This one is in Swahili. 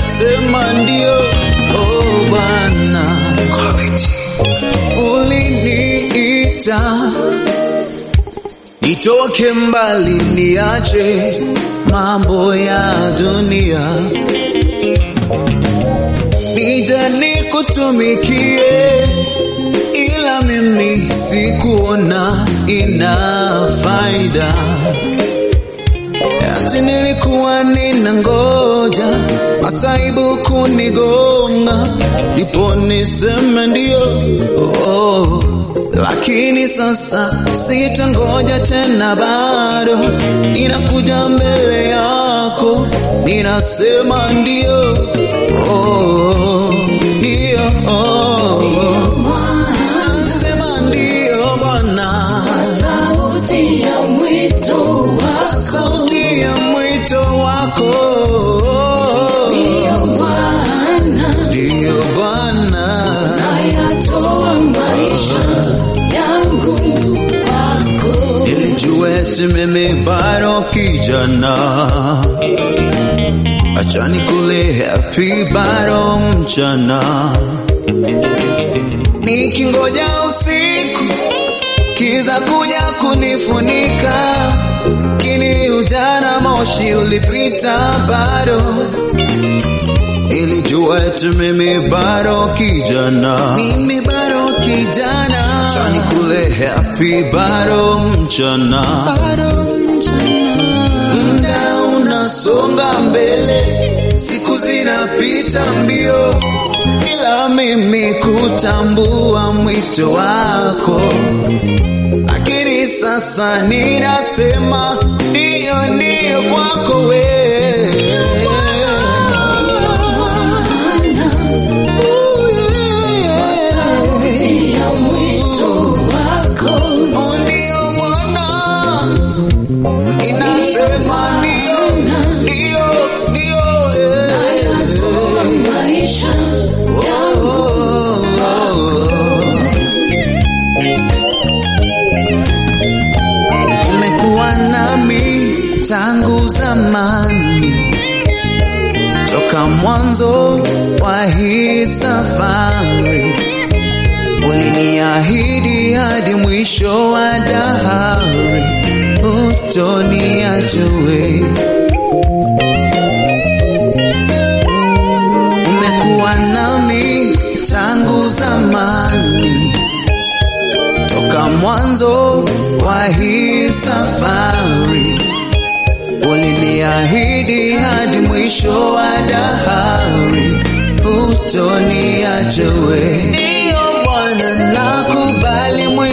ninasema ndio. Oh Bwana, uliniita nitoke mbali, niache mambo ya dunia, nije nikutumikie, ila mimi sikuona ina faida ati nilikuwa nina ngoja masaibu kunigonga ndipo niseme ndio oh. Lakini sasa sitangoja tena, bado ninakuja mbele yako, ninasema ndio oh, ndio oh. Nasema ndio Bwana, sauti ya mwito wako sauti ya mwito wako Bwana, ndio Bwana. nayatoa maisha yangu kwako. Nilijua eti mimi bado kijana, acha nikule happy bado mchana, nikingoja usiku kiza kuja kunifunika, kini ujana moshi ulipita bado Nilijua eti mimi bado kijana, mimi bado kijana, acha nikule happy bado mchana, bado mchana. Muda unasonga mbele, siku zinapita mbio, ila mimi kutambua mwito wako, lakini sasa ninasema ndio, ndio kwako wewe. Sauti ya mwito wako Ndio Bwana, inasema ndio, ndio, ndio, eh. nayatoa maisha yangu Umekuwa nami tangu zamani, toka mwanzo wa hii safari, uliniahidi hadi mwisho wa dahari, hutoniacha wewe. Umekuwa nami tangu zamani, toka mwanzo wa hii safari, uliniahidi hadi mwisho wa dahari, hutoniacha wewe. Ndiyo Bwana, nakubali